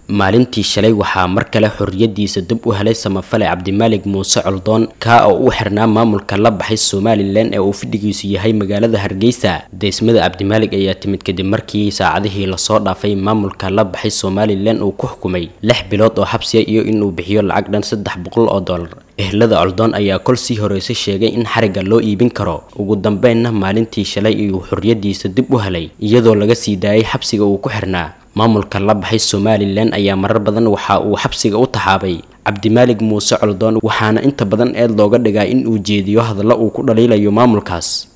maalintii shalay waxaa mar kale xorriyadiisa dib u helay samafale cabdimaalig muuse coldoon kaa oo u xirnaa maamulka la baxay somalilan ee uu fidhigiisu yahay magaalada hargeysa deysmada cabdimaalig ayaa timid kadib markii saacadihii lasoo dhaafay maamulka la baxay somalilan uu ku xukumay lix bilood oo xabsiya iyo inuu bixiyo lacag dhan saddex boqol oo dollar ehlada coldoon ayaa kol sii horeysay sheegay in xariga loo iibin karo ugu dambeynna maalintii shalay iyuu xorriyadiisa dib u helay iyadoo laga sii daayay xabsiga uu ku xirnaa maamulka la baxay somalilan ayaa marar badan waxa uu xabsiga u taxaabay cabdimaalig muuse coldoon waxaana inta badan eed looga dhigaa in uu jeediyo hadallo uu ku dhaliilayo maamulkaas